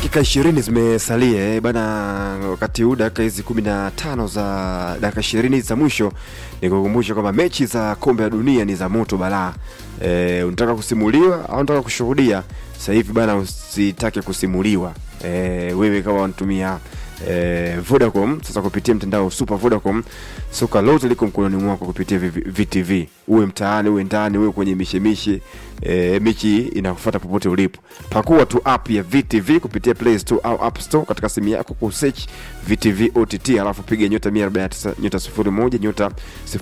dakika ishirini zimesalia eh, bana wakati huu dakika hizi kumi na tano za dakika ishirini za mwisho ni kukumbusha kwamba mechi za kombe la dunia ni za moto balaa eh, unataka kusimuliwa au unataka kushuhudia sasa hivi bana usitake kusimuliwa eh, wewe kama unatumia eh, Vodacom sasa kupitia mtandao Super Vodacom soka lote liko mkononi mwako kupitia V- VTV uwe mtaani uwe ndani uwe kwenye mishemishe eh, michi inakufuata popote ulipo pakua tu app ya VTV kupitia Play Store au App Store katika simu yako kusearch VTV OTT alafu piga nyota 149 nyota 01 nyota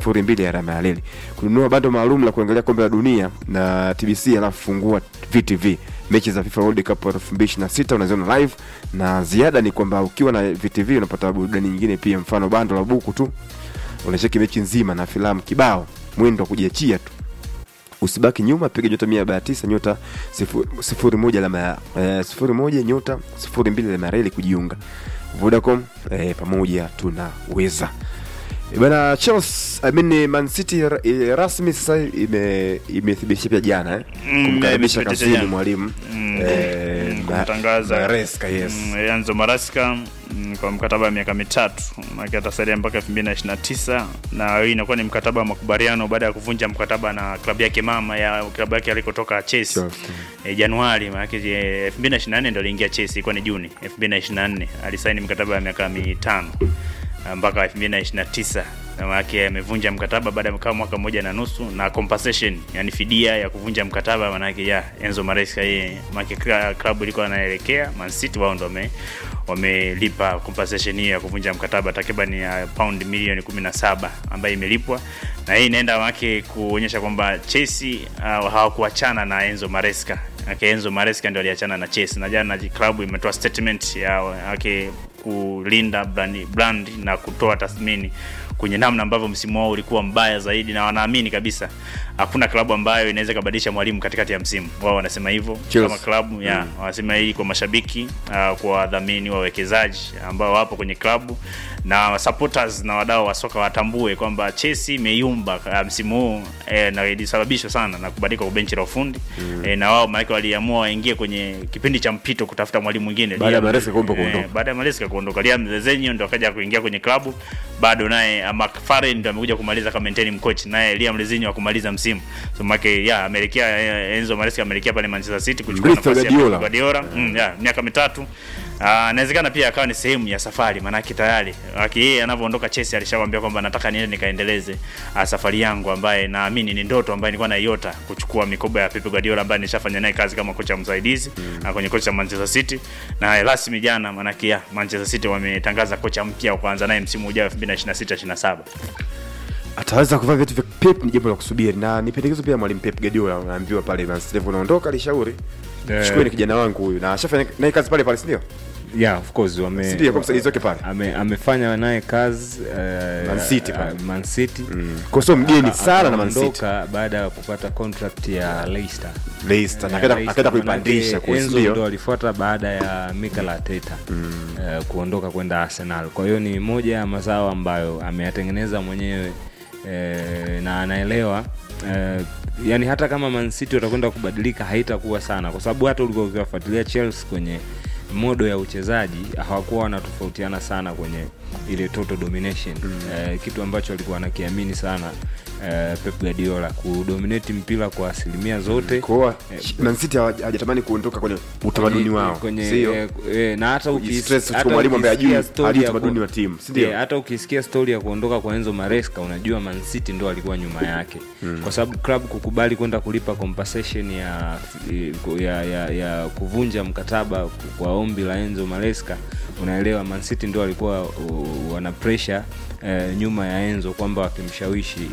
02 alama ya leli kununua bando maalum la kuangalia kombe la dunia na TBC alafu fungua VTV mechi za FIFA World Cup 2026 unaziona live na ziada ni kwamba ukiwa na VTV unapata burudani nyingine pia mfano bando la buku tu unacheki mechi nzima na filamu kibao mwendo wa kujiachia tu usibaki nyuma piga nyota mia arobaini na tisa nyota sifuri, sifuri moja alama ya eh, sifuri moja nyota sifuri mbili alama ya reli kujiunga vodacom eh, pamoja tunaweza Eh, bana chelsea I mean, man city ra- eh, rasmi sasa ime imethibitisha pia jana eh, Mm, kumkaribisha imethibitisha kazini jana. mwalimu Mm, eh, mm, Ba- kumtangaza Maresca, yes mm, Enzo Maresca mm, kwa mkataba wa miaka mitatu maana atasalia mpaka 2029 na hii inakuwa ni mkataba wa makubaliano baada ya kuvunja mkataba na klabu yake mama ya klabu yake alikotoka Chelsea Chelsea. e, Januari maana yake eh, 2024 ndio aliingia Chelsea ilikuwa ni Juni 2024 alisaini mkataba wa miaka mitano ah, mpaka 2029 na maana yake amevunja mkataba baada ya kama mwaka mmoja na nusu na compensation yani fidia ya kuvunja mkataba maana yake ya Enzo Maresca yeye maana yake kla- klabu ilikuwa anaelekea Man City wao ndio wame wamelipa compensation hiyo ya kuvunja mkataba takriban ya pound milioni 17 ambayo imelipwa na hii inaenda wake kuonyesha kwamba Chelsea uh, hawakuachana na Enzo Maresca Ake Enzo Maresca ndio aliachana na Chelsea na jana klabu imetoa statement ya yake kulinda brand, brand na kutoa tathmini kwenye namna ambavyo msimu wao ulikuwa mbaya zaidi, na wanaamini kabisa hakuna klabu ambayo inaweza ikabadilisha mwalimu katikati ya msimu. Wao wanasema hivyo Chelsea. kama klabu ya Mm. wanasema hii kwa mashabiki uh, kwa wadhamini, wawekezaji ambao wapo kwenye klabu na supporters na wadau wa soka watambue kwamba Chelsea imeyumba uh, msimu huu eh, na ilisababishwa sana na kubadilika kwa benchi la ufundi mm. eh, na wao maana waliamua waingie kwenye kipindi cha mpito kutafuta mwalimu mwingine Baada ya Liam- Maresca kuomba eh, kuondoka. baada ya Maresca kuondoka, Liam Lezenyo ndo akaja kuingia kwenye klabu, bado naye uh, McFarlane ndo amekuja kumaliza kama interim coach, naye Liam Lezenyo akumaliza msimu so make ya ameelekea eh, Enzo Maresca ameelekea pale Manchester City kuchukua Mrithi wa nafasi ya Guardiola. Pep Guardiola mm, ya miaka mitatu Ah, inawezekana pia akawa ni sehemu ya safari, maanake tayari aki yeye anavyoondoka Chelsea alishakwambia kwamba nataka niende nikaendeleze uh, safari yangu ambaye naamini ni ndoto ambaye nilikuwa naiota kuchukua mikoba ya Pep Guardiola ambaye nishafanya naye kazi kama kocha msaidizi mm. kwenye kocha Manchester City na rasmi jana, maanake ya Manchester City wametangaza kocha mpya wa kuanza naye msimu ujao 2026 27 ataweza kuvaa viatu vya Pep ni jambo la kusubiri, na ni pendekezo pia mwalimu Pep Guardiola, unaambiwa pale Man City unaondoka, alishauri Eh. chukueni kijana wangu huyu, na ashafanya naye kazi pale pale, si ndio? yeah of course wame Si ndio, kwa msaidizi wake pale ame, amefanya naye kazi uh, Man City pale. uh, Man City kwa sio mgeni Aka- sana na Man City. akaondoka baada ya kupata contract ya Leicester Leicester na Eh, akaenda Leicester, akaenda kuipandisha manake kwa si Enzo ndo ndio? alifuata baada ya Mikel Arteta eh, kuondoka kwenda Arsenal. Kwa hiyo ni moja ya mazao ambayo ameyatengeneza mwenyewe eh, na anaelewa eh, yani hata kama Man City watakwenda kubadilika haitakuwa sana, kwa sababu hata ulikuwa ukiwafuatilia Chelsea kwenye modo ya uchezaji hawakuwa wanatofautiana sana kwenye ile total domination eh, kitu ambacho alikuwa anakiamini sana eh, Pep Guardiola kudominate mpira kwa asilimia zote Kwa hiyo Eh, Man City hawa- hajatamani kuondoka kwenye utamaduni kwenye- wao, kwenye, sio? eh, eh, na hata ukis- Kujistress kuchukua hata mwalimu ambaye ukisikia hajui- story hajui ya utamaduni ku- wa timu, si ndio? eh, hata ukisikia stori ya kuondoka kwa Enzo Maresca unajua Man City ndo alikuwa nyuma yake kwa sababu club kukubali kwenda kulipa compensation ya, ya, ya, ya kuvunja mkataba kwa ombi la Enzo Maresca unaelewa Man City ndo walikuwa uh, wana pressure eh, nyuma ya Enzo kwamba wakimshawishi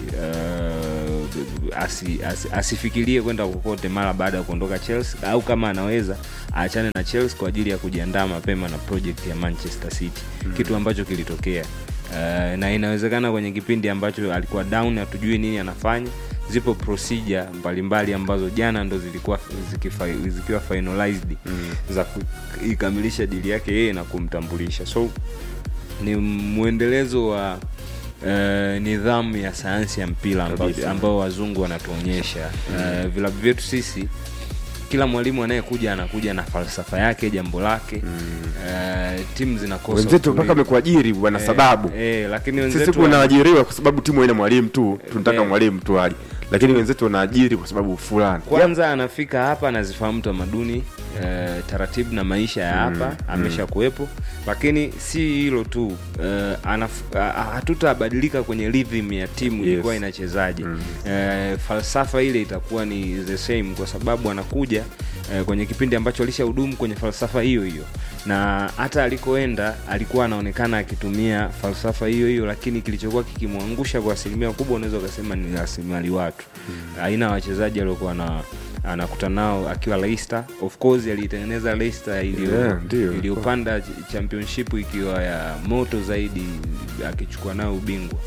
uh, asi, asi, asifikirie kwenda kokote mara baada ya kuondoka Chelsea au kama anaweza aachane na Chelsea kwa ajili ya kujiandaa mapema na project ya Manchester City mm. kitu ambacho kilitokea uh, na inawezekana kwenye kipindi ambacho alikuwa down hatujui nini anafanya zipo procedure mbalimbali ambazo jana ndo zilikuwa zikifa, zikiwa finalized mm. za kuikamilisha dili yake yeye na kumtambulisha so ni mwendelezo wa Uh, nidhamu ya sayansi ya mpira amba- Kabisa. ambao wazungu wanatuonyesha uh, vilabu vyetu sisi kila mwalimu anayekuja anakuja na falsafa yake jambo lake mm. uh, timu zinakosa wenzetu utulivu. mpaka amekuajiri wana Eh, sababu eh, lakini sisi wenzetu tunaajiriwa kwa sababu timu haina mwalimu tu tunataka Eh. mwalimu tu aje lakini wenzetu wanaajiri kwa sababu fulani kwanza anafika hapa anazifahamu tamaduni eh, taratibu na maisha ya hapa amesha kuwepo lakini si hilo tu eh, anaf- ah, ah, hatutabadilika kwenye rhythm ya timu Yes. ilikuwa inachezaje eh, falsafa ile itakuwa ni the same kwa sababu anakuja eh, kwenye kipindi ambacho alishahudumu kwenye falsafa hiyo hiyo na hata alikoenda alikuwa anaonekana akitumia falsafa hiyo hiyo lakini kilichokuwa kikimwangusha kwa asilimia kubwa unaweza ukasema ni rasilimali watu aina ya wachezaji aliokuwa na anakutana nao akiwa Leicester of course aliitengeneza Leicester iliyo Yeah, ndio. iliyopanda ch- championship ikiwa ya moto zaidi akichukua nao ubingwa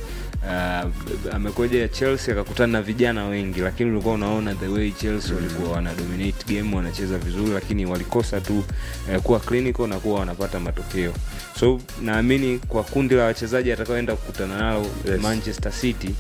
uh, amekuja Chelsea akakutana na vijana wengi lakini ulikuwa unaona the way Chelsea walikuwa wana dominate game wanacheza vizuri lakini walikosa tu eh, kuwa clinical na kuwa wanapata matokeo so naamini kwa kundi la wachezaji atakaoenda kukutana nalo Yes. Manchester City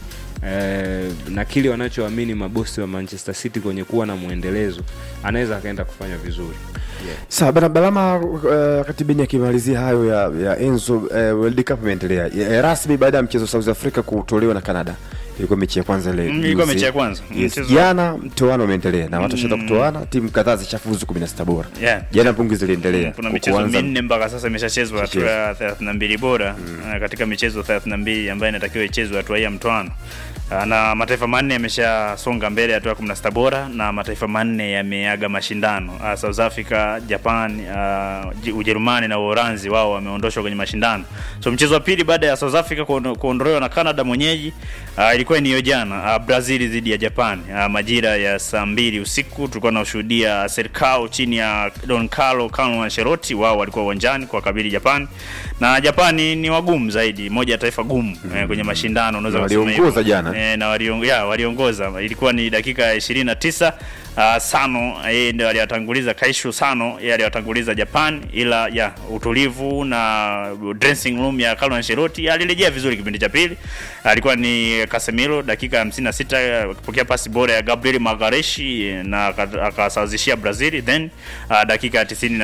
eh, na kile wanachoamini mabosi wa Manchester City kwenye kuwa na mwendelezo anaweza akaenda kufanya vizuri yeah. sawa bana balama uh, wakati beni akimalizia hayo ya, ya enzo uh, world cup imeendelea Ya- rasmi baada ya mchezo south africa kutolewa na canada ilikuwa mechi ya kwanza ile Mm, ilikuwa juzi. mechi ya kwanza. yes. Mchezo- jana mtoano umeendelea na watu washaenda kutoana timu kadhaa zishafuzu 16 bora Yeah. jana pungi ziliendelea kuna michezo Kuanza- minne mpaka sasa imeshachezwa hatua Imeshachezwa. ya thelathini na mbili bora uh, katika michezo thelathini na mbili ambayo inatakiwa ichezwe hatua hii ya mtoano Uh, na mataifa manne yameshasonga mbele hatua ya kumi na sita bora na mataifa manne yameaga mashindano uh, South Africa, Japan, uh, Ji- Ujerumani na Uholanzi wao wameondoshwa kwenye mashindano. So mchezo wa pili baada ya South Africa kuondo- kuondolewa na Canada mwenyeji uh, ilikuwa ni hiyo jana uh, Brazil dhidi ya Japan uh, majira ya saa mbili usiku tulikuwa tunashuhudia Serikao chini ya Don Carlo Carlo Ancelotti, wao walikuwa uwanjani kwa kabili Japan na Japani ni wagumu zaidi, moja ya taifa gumu eh, kwenye mashindano unaweza Na kusema waliongoza hivyo. jana. eh, na waliongo, ya, waliongoza ilikuwa ni dakika ya 29 uh, Sano yeye ndio aliwatanguliza Kaishu Sano yeye aliwatanguliza Japan, ila ya utulivu na dressing room ya Carlo Ancelotti alirejea vizuri kipindi cha pili. Alikuwa ni Casemiro dakika ya 56 akipokea pasi bora ya Gabriel Magareshi na aka- akasawazishia Brazil, then uh, dakika ya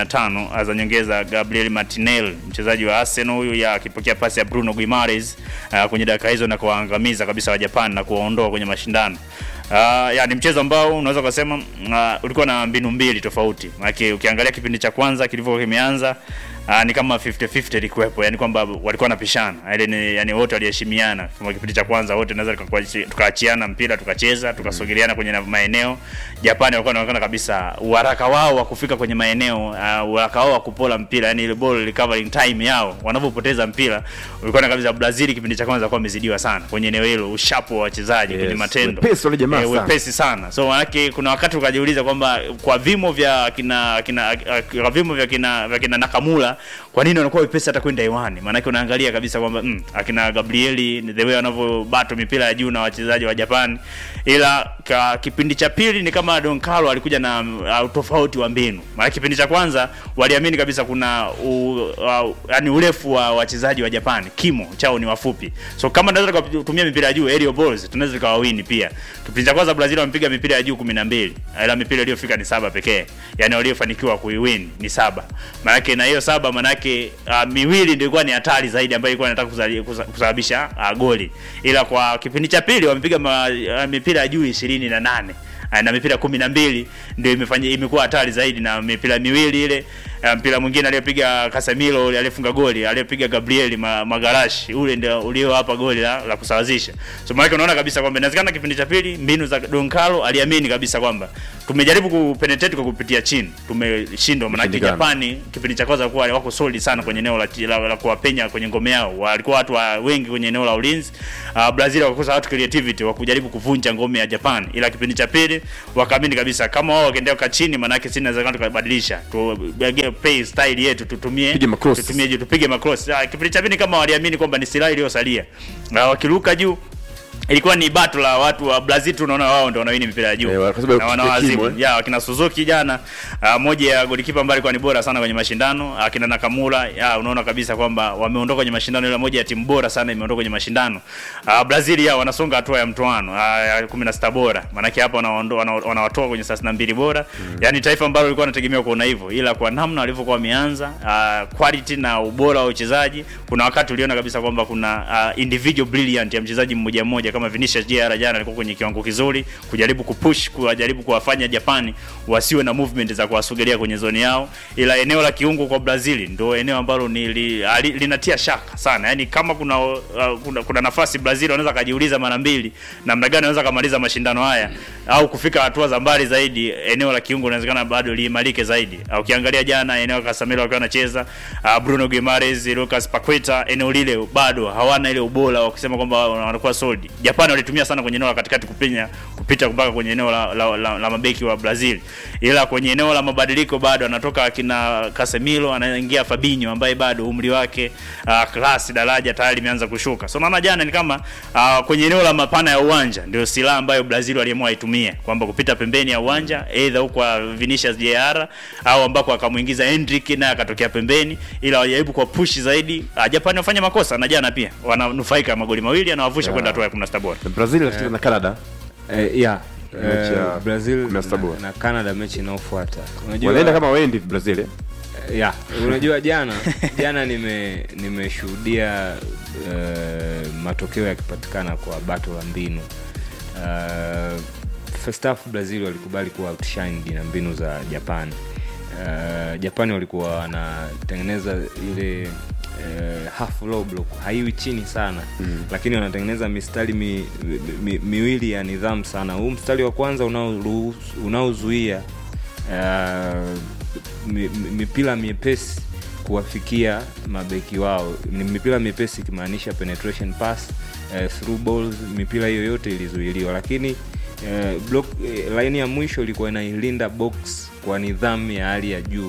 95 za nyongeza Gabriel Martinelli mchezaji wa Arsenal huyu ya akipokea pasi ya Bruno Guimaraes uh, kwenye dakika hizo na kuwaangamiza kabisa wa Japan na kuwaondoa kwenye mashindano. Uh, ya ni mchezo ambao unaweza kusema uh, ulikuwa na mbinu mbili tofauti. Maana ukiangalia kipindi cha kwanza kilivyokuwa kimeanza uh, ni kama 50-50 ilikuwepo, yani kwamba walikuwa wanapishana. Ile ni yani wote waliheshimiana. Kama kipindi cha kwanza wote naweza tukakuachi- tukaachiana mpira tukacheza, tukasogeleana kwenye na- maeneo. Japani walikuwa wanaonekana kabisa uharaka wao wa kufika kwenye maeneo, uh, uharaka wao wa kupola mpira, yani ile ball recovering time yao wanavyopoteza mpira, ulikuwa na kabisa Brazil kipindi cha kwanza walikuwa wamezidiwa sana kwenye eneo hilo, ushapo wa wachezaji Yes, kwenye matendo. wepesi wale jamaa Eh, sana. wepesi sana. So manake kuna wakati ukajiuliza kwamba kwa vimo vya kina kina kwa vimo vya kina vya kina Nakamura kwa nini wanakuwa wepesi hata kwenda hewani? Maanake unaangalia kabisa kwamba mm, akina Gabrieli the way wanavyobato mipira ya juu na wachezaji wa Japan, ila ka kipindi cha pili ni kama Don Carlo alikuja na uh, tofauti wa mbinu. Maana kipindi cha kwanza waliamini kabisa kuna u, uh, yani urefu wa wachezaji wa Japan, kimo chao ni wafupi. So kama tunaweza kutumia mipira ya juu aerial balls, tunaweza tukawawini pia. Kipindi cha kwanza Brazil wamepiga mipira ya juu 12, ila mipira iliyofika ni saba pekee. Yani waliofanikiwa kuiwin ni saba. Maanake na hiyo saba maanake uh, miwili ndio ilikuwa ni hatari zaidi ambayo ilikuwa inataka kuzali- kusa- kusababisha uh, goli. Ila kwa kipindi cha pili wamepiga ma, uh, mipira ya juu 28 uh, na mipira kumi na mbili ndio imefanya imekuwa hatari zaidi na mipira miwili ile uh, mpira mwingine aliyopiga Casemiro ule aliyefunga goli aliyopiga Gabriel ma, Magarashi ule ndio uliowapa goli la, la kusawazisha. So maana unaona kabisa kwamba inawezekana kipindi cha pili mbinu za Don Carlo aliamini kabisa kwamba tumejaribu kupenetrate kwa kupitia chini tumeshindwa, maana Imeshindikana. Japani kipindi cha kwanza walikuwa wako solid sana kwenye eneo la, la, la kuwapenya kwenye ngome yao, walikuwa watu wa wengi kwenye eneo la ulinzi. Uh, Brazil wakakosa watu creativity wa kujaribu kuvunja ngome ya Japan, ila kipindi cha pili wakaamini kabisa kama wao wakiendelea kwa chini, maana yake sisi inawezekana tukabadilisha tu play style yetu tutumie Pige macross. tutumie juu tupige macross. Ah, kipindi cha pili kama waliamini kwamba ni silaha iliyosalia na wakiruka juu ilikuwa ni bato la watu wa Brazil, tunaona wao ndio wanawini mipira ya juu Eh, kwa sababu na ya wanawazimu kimu, eh. ya wakina Suzuki jana, uh, moja ya golikipa ambaye alikuwa ni bora sana kwenye mashindano, akina Nakamura ya unaona kabisa kwamba wameondoka kwenye mashindano, ile moja ya timu bora sana imeondoka kwenye mashindano. Uh, Brazil ya wanasonga hatua ya mtoano uh, ya 16 bora, maanake hapa wanaondoa wana, wanawatoa kwenye 32 bora mm. Yani taifa ambalo lilikuwa linategemea kuona hivyo, ila kwa namna walivyokuwa wameanza uh, quality na ubora wa uchezaji, kuna wakati uliona kabisa kwamba kuna uh, individual brilliant ya mchezaji mmoja mmoja kama Vinicius Jr jana alikuwa kwenye kiwango kizuri kujaribu kupush kujaribu kuwafanya Japani wasiwe na movement za kuwasogelea kwenye zoni yao, ila eneo la kiungo kwa Brazil ndio eneo ambalo ni li, ali, linatia shaka sana. Yani kama kuna, uh, kuna kuna nafasi Brazil wanaweza kajiuliza mara mbili namna gani wanaweza kamaliza mashindano haya au kufika hatua za mbali zaidi. Eneo la kiungo inawezekana bado liimarike zaidi. Uh, ukiangalia jana eneo Casemiro akiwa anacheza uh, Bruno Guimaraes, Lucas Paqueta, eneo lile bado hawana ile ubora wa kusema kwamba wanakuwa solid. Japani walitumia sana kwenye eneo la katikati kupinya kupita mpaka kwenye eneo la, la, la, la mabeki wa Brazil, ila kwenye eneo la mabadiliko bado anatoka akina Casemiro anaingia Fabinho ambaye bado umri wake uh, klasi daraja tayari imeanza kushuka. So naona jana ni kama uh, kwenye eneo la mapana ya uwanja ndio silaha ambayo Brazil waliamua itumie kwamba kupita pembeni ya uwanja either huko kwa Vinicius Jr au ambako akamuingiza Hendrick naye akatokea pembeni, ila wajaribu kwa push zaidi. Uh, Japani wafanya makosa na jana pia wananufaika magoli mawili anawavusha kwenda hatua ya 16 bora. Brazil inacheza na Canada Eh, yeah. Mechi Eh, ya Brazil 16 bora. na, na Canada mechi inayofuata. Unajua wanaenda kama waendi Brazil eh? ya unajua jana jana nime nimeshuhudia uh, matokeo yakipatikana kwa bato la mbinu uh, first half Brazil walikubali kuwa outshined na mbinu za Japan uh, Japani walikuwa wanatengeneza ile uh, half low block haiwi chini sana mm. lakini wanatengeneza mistari mi, mi, miwili ya nidhamu sana huu mstari wa kwanza unaoruhusu- unaozuia uh, mi- mi- mipira miepesi kuwafikia mabeki wao ni mipira miepesi ikimaanisha penetration pass uh, through balls mipira hiyo yote ilizuiliwa lakini uh, block uh, line ya mwisho ilikuwa inailinda box kwa nidhamu ya hali ya juu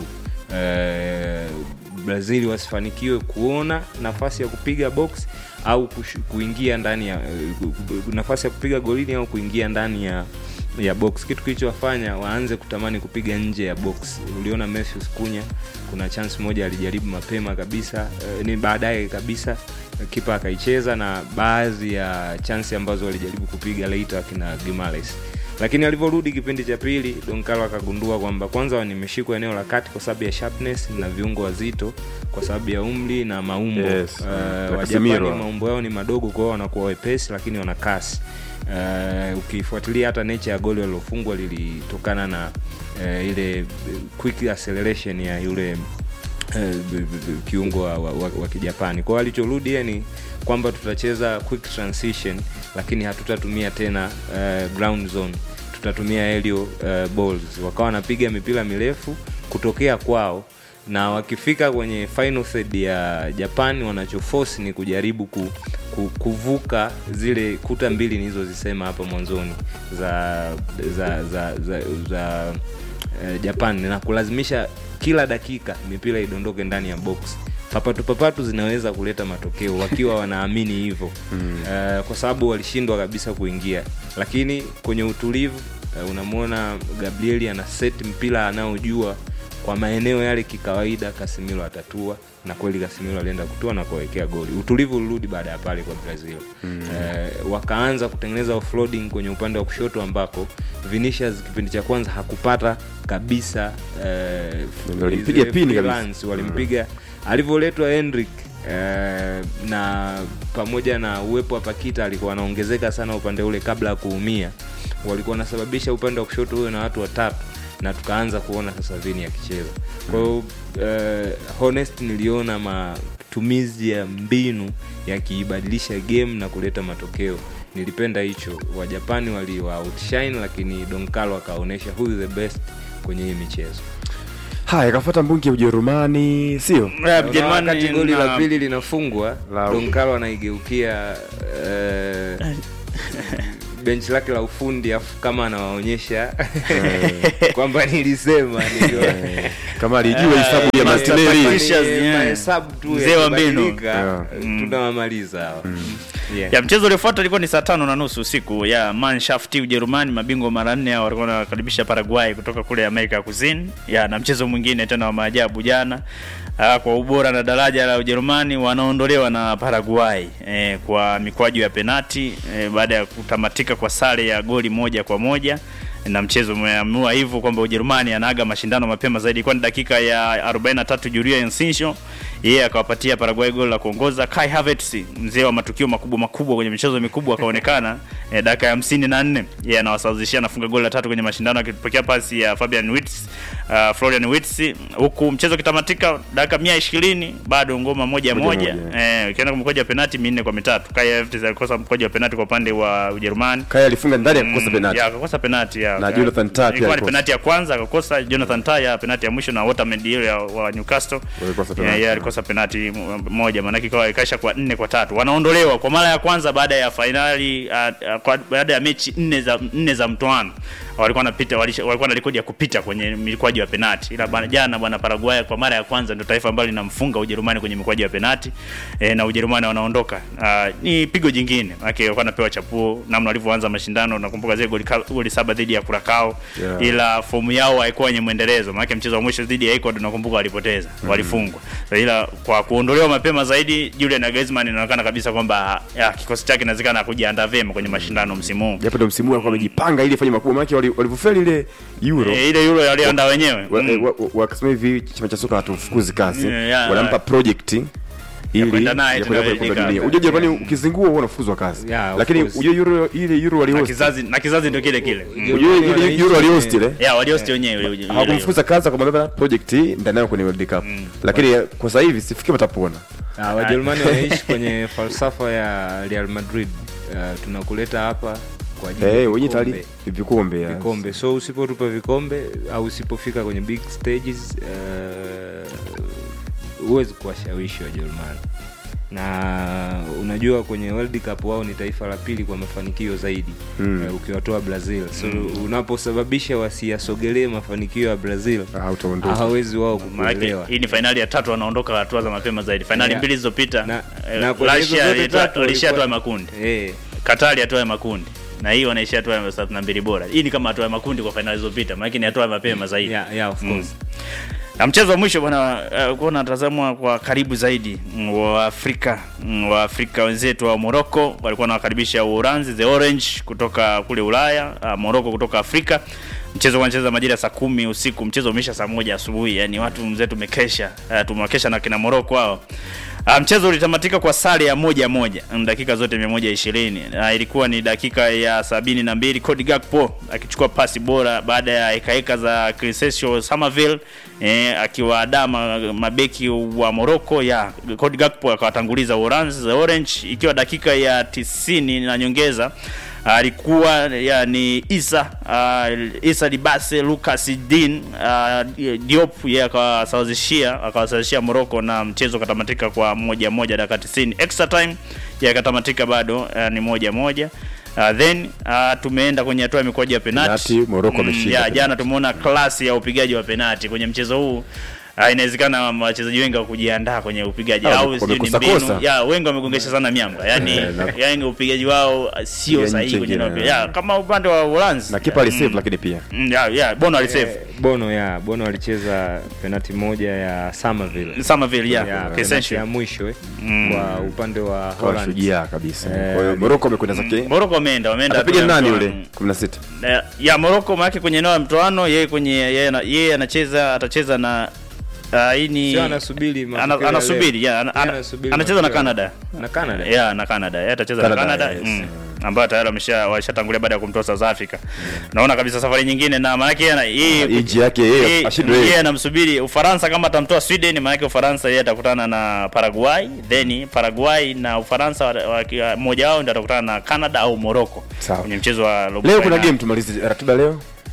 uh, brazil wasifanikiwe kuona nafasi ya kupiga box au kush, kuingia ndani ya uh, nafasi ya kupiga golini au kuingia ndani ya ya box kitu kilichowafanya waanze kutamani kupiga nje ya box uliona Matthews kunya kuna chance moja alijaribu mapema kabisa eh, ni baadaye kabisa eh, kipa akaicheza na baadhi ya chance ambazo walijaribu kupiga later akina Gimales lakini alivyorudi kipindi cha pili Donkalo akagundua kwamba kwanza nimeshikwa eneo la kati kwa sababu ya sharpness na viungo wazito kwa sababu ya umri na maumbo Yes. uh, Na Wajapani Casemiro. maumbo yao ni madogo kwa hiyo wanakuwa wepesi lakini wana kasi uh, ukifuatilia hata nature ya goli walilofungwa lilitokana na uh, ile eh, quick acceleration ya yule eh, b- b- b- kiungo wa, wa, wa, wa kijapani kwao alichorudi yeye ni kwamba tutacheza quick transition lakini hatutatumia tena uh, ground zone tutatumia aerial uh, balls wakawa wanapiga mipira mirefu kutokea kwao na wakifika kwenye final third ya japan wanachoforce ni kujaribu ku, ku, kuvuka zile kuta mbili nilizozisema hapa mwanzoni za za za, za, za eh, japan na kulazimisha kila dakika mipira idondoke ndani ya box papatu papatu zinaweza kuleta matokeo wakiwa wanaamini hivyo mm. uh, kwa sababu walishindwa kabisa kuingia lakini kwenye utulivu uh, unamwona gabrieli ana set mpira anaojua kwa maeneo yale kikawaida kasimiro atatua na kweli kasimiro alienda kutua na kuwawekea goli utulivu ulirudi baada ya pale kwa brazil mm. uh, wakaanza kutengeneza offloading kwenye upande wa kushoto ambako vinicius kipindi cha kwanza hakupata kabisa uh, Walimpiga zile pini free kabisa. runs, walimpiga alivyoletwa Hendrick eh, na pamoja na uwepo wa Pakita alikuwa anaongezeka sana upande ule kabla ya kuumia, walikuwa wanasababisha upande wa kushoto huyo na watu watatu na tukaanza kuona sasa Vini akicheza. Kwa hiyo eh, honest niliona matumizi ya mbinu yakiibadilisha game na kuleta matokeo. Nilipenda hicho. Wajapani waliwa outshine, lakini Don Carlo akaonyesha who is the best kwenye hii michezo. haya kafuata mbungi ya ujerumani sio Unaona wakati goli la pili linafungwa La- Don Carlo anaigeukia eh, benchi lake la ufundi afu kama anawaonyesha kwamba nilisema niliwa- kama alijua hesabu ya Master Martinelli Patricia. Ni yeah. mahesabu tu Mzee wa mbinu. yakibadilika, Yeah. tunawamaliza hawa Yeah. ya mchezo uliofuata ilikuwa ni saa tano na nusu usiku ya Mannschaft Ujerumani, mabingwa mara nne hao walikuwa wanakaribisha Paraguay kutoka kule Amerika ya Kusini. Ya na mchezo mwingine tena wa maajabu jana ah, kwa ubora na daraja la Ujerumani wanaondolewa na Paraguay eh, kwa mikwaju ya penati eh, baada ya kutamatika kwa sare ya goli moja kwa moja na mchezo umeamua hivyo kwamba Ujerumani anaaga mashindano mapema zaidi, kwani dakika ya 43 Julia Enciso yeye akawapatia Paraguay goli la kuongoza. Kai Havertz mzee wa matukio makubwa makubwa kwenye michezo mikubwa akaonekana eh, dakika ya 54 yeye anawasawazishia anafunga goli la tatu kwenye mashindano akipokea pasi ya Fabian Wirtz, uh, Florian Wirtz, huku mchezo kitamatika dakika 120 bado ngoma moja Moja moja, moja. eh ukienda kwa mkoja wa penalti minne kwa mitatu. Kai Havertz alikosa mkoja wa penalti kwa upande wa Ujerumani. Kaya alifunga ndani ya kukosa penalti. Ya, akakosa penalti ya. Na Jonathan Tah pia Ilikuwa ni alikosa. penalti ya kwanza akakosa Jonathan Tah ya penalti ya mwisho na Waterman ile ya- wa Newcastle. Walikosa Ya, penalti. ya, alikosa penalti m- moja maana ikawa ikaisha kwa nne kwa tatu. Wanaondolewa kwa mara ya kwanza baada ya finali uh, uh, kwa, baada ya mechi nne za nne za mtoano. Walikuwa wanapita walisha- walikuwa na rekodi ya kupita kwenye mikwaju ya penalti. Ila bana jana bwana Paraguay kwa mara ya kwanza ndio taifa ambalo linamfunga Ujerumani kwenye mikwaju ya penalti. E, na Ujerumani wanaondoka. Uh, ni pigo jingine. Maana walikuwa wanapewa chapuo namna walivyoanza mashindano nakumbuka zile goli ka- goli saba dhidi ya Curacao Yeah. ila fomu yao haikuwa yenye mwendelezo maana mchezo wa mwisho dhidi ya Ecuador nakumbuka walipoteza walifungwa so, ila kwa kuondolewa mapema zaidi Julian Nagelsmann inaonekana kabisa kwamba ya, kikosi chake inawezekana kujiandaa vyema kwenye mashindano msimu huu Japo ndio msimu huu alikuwa amejipanga ili afanye makubwa maana wali- walivyofeli ile Euro. e, ile Euro walioandaa wenyewe wa- mm. wa- wa- wakasema hivi chama cha soka hatufukuzi kazi Yeah, yeah, wanampa yeah. project ili kwenda naye ya kwenda tena kombe la World dunia. Cup. Unajua Japani ukizingua huwa unafukuzwa kazi. Yeah, of Lakini course. unajua Euro ile Euro na waliohost. kizazi na kizazi ndio kile kile mm. Unajua ile wanaishi Euro waliohost ile. ya waliosti wenyewe ile- ile Euro. Hawakumfukuza kazi kwa sababu project hii ndani yao kwenye World Cup. Lakini eh, kwa sasa hivi sifikiri watapona. Ah, Wajerumani wanaishi kwenye falsafa ya Real Madrid. Uh, tunakuleta hapa kwa ajili ya Eh, wenyewe vikombe. tayari vikombe. ya. vikombe so usipotupa vikombe au usipofika kwenye big stages uh, huwezi kuwashawishi wajerumani na unajua kwenye world cup wao ni taifa la pili kwa mafanikio zaidi Mm. uh, ukiwatoa brazil so unaposababisha wasiyasogelee mafanikio ya brazil Ah, utaondoka. hawezi wao Maanake kukuelewa hii ni fainali ya tatu wanaondoka hatua za mapema zaidi. Fainali Yeah. mbili zilizopita Na- eh, na kwenye hizo Russia zote ilitoa- tatu walishia hatua ya walikuwa- makundi. Eh, Katari hatua ya makundi na hii wanaishia hatua ya thelathini na mbili bora. Hii ni kama hatua ya makundi kwa fainali zilizopita, maana ni hatua ya mapema zaidi. yeah, yeah, of course. Na mchezo wa mwisho bwana uh, kuwa unatazamwa kwa karibu zaidi mm, wa Afrika mm, wa Afrika wenzetu wa Morocco walikuwa wanawakaribisha Uholanzi the Orange kutoka kule Ulaya, uh, Morocco kutoka Afrika. Mchezo wanacheza majira ya saa kumi usiku, mchezo umeisha saa moja asubuhi. Yani watu mzee tumekesha, uh, tumewakesha na kina Morocco hao. Uh, mchezo ulitamatika kwa sare ya moja moja mm, dakika zote 120. Uh, ilikuwa ni dakika ya sabini na mbili Cody Gakpo akichukua pasi bora baada ya hekaheka za Crescencio Somerville eh, akiwaadaa ma- mabeki wa Morocco ya Cody Gakpo akawatanguliza Orange the Orange ikiwa dakika ya tisini na nyongeza alikuwa yani Isa uh, Isa Dibase Lucas Din uh, Diop yeye akawasawazishia akawasawazishia Morocco na mchezo ukatamatika kwa moja moja dakika 90 extra time yeye akatamatika bado uh, ni moja moja Uh, then uh, tumeenda kwenye hatua ya mikwaju ya penalti. Penalti, Morocco ameshinda ya, penalti. jana tumeona klasi ya upigaji wa penalti kwenye mchezo huu. Uh, inawezekana wachezaji wengi wa kujiandaa kwenye upigaji Ah, au wame- sijui ni wamekosa mbinu. kosa. Ya, wengi wamegongesha sana miamba. Yaani Eh, na- yani upigaji wao uh, sio Ya sahihi nchi kwenye ingine, upigaji. Ya, kama upande wa Uholanzi. Na kipa alisave lakini pia. Mm, ya, ya, Bono alisave. Eh, bono ya bono alicheza penati moja ya Somerville Somerville ya, Ya, penalti Crescencio. ya mwisho eh, Mm. kwa upande wa Kwa Holland. shujaa kabisa. Eh, Kwa hiyo Morocco amekwenda zake. Morocco wameenda, wameenda. Atapiga hatua ya nani mtoano. yule 16? ya, ya Morocco maana kwenye eneo la mtoano yeye kwenye yeye ana- yeye anacheza atacheza na uh, hii ni Sio anasubiri matokeo ana, ya anasubiri leo. ya, ana, Yeye ana, anasubiri anacheza na matokeo. Canada na Canada ya na Canada yeye atacheza na Canada, Canada yes. mm, ambayo tayari wamesha washatangulia baada ya kumtoa South Africa naona kabisa safari nyingine na maana yake yeye ana- yeye Iji yake yeye yeye- ashindwe yeye yeye. anamsubiri Ufaransa kama atamtoa Sweden, maana yake Ufaransa yeye atakutana na Paraguay, then Paraguay na Ufaransa wa- wa- mmoja wao ndio atakutana na Canada au Morocco Sawa. kwenye mchezo wa robo Leo kuna finali. game tumalize ratiba leo.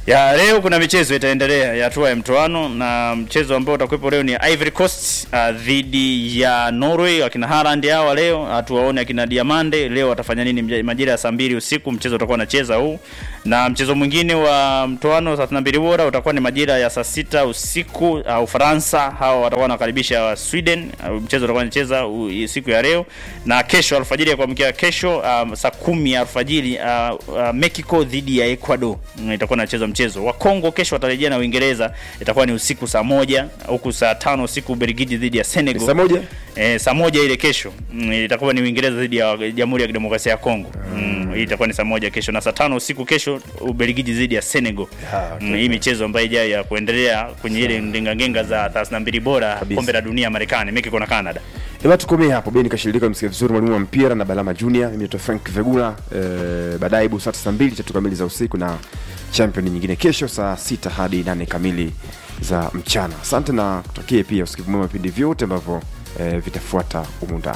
ya leo kuna michezo itaendelea ya hatua ya mtoano na mchezo ambao utakuwepo leo ni Ivory Coast uh, dhidi ya Norway. Akina Haaland hawa leo hatuwaone akina Diamande leo watafanya nini mja- majira ya saa mbili usiku mchezo utakuwa unacheza huu, na mchezo mwingine wa mtoano 32 bora utakuwa ni majira ya saa sita usiku uh, Ufaransa hawa watakuwa wanakaribisha wa Sweden. Uh, mchezo utakuwa unacheza uh, siku ya leo na kesho alfajiri ya kuamkia kesho um, saa kumi ya alfajiri uh, uh, Mexico dhidi ya Ecuador mm, itakuwa inacheza mchezo wa Kongo. Kesho watarejea na Uingereza, itakuwa ni usiku saa moja huku saa tano usiku Ubelgiji dhidi ya Senegal saa moja Eh, saa moja ile kesho mm, itakuwa ni Uingereza dhidi ya Jamhuri ya Kidemokrasia ya Kongo. Mm, hii itakuwa ni saa moja kesho na saa tano usiku kesho Ubelgiji dhidi ya Senegal. Ah, okay. Mm, hii michezo ambayo ijayo ya kuendelea kwenye ile ndengangenga za 32 bora Kabisa. kombe la dunia Marekani, Mexico na Canada. Eba tukomee hapo. Beni kashirika msikia vizuri mwalimu wa mpira na Balama Junior. Mimi naitwa Frank Vegula. Eh, baadaye bu saa 2 tatu kamili za usiku na champion nyingine kesho saa sita hadi nane kamili za mchana. Asante na kutakie pia usikivu mwema vipindi vyote ambavyo eh, vitafuata humu ndani.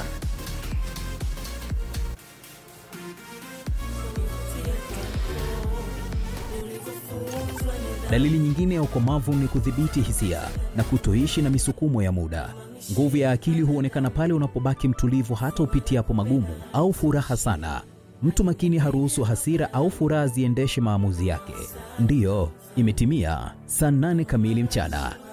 Dalili nyingine ya ukomavu ni kudhibiti hisia na kutoishi na misukumo ya muda. Nguvu ya akili huonekana pale unapobaki mtulivu hata upitiapo magumu au furaha sana. Mtu makini haruhusu hasira au furaha ziendeshe maamuzi yake. Ndiyo, imetimia saa nane kamili mchana.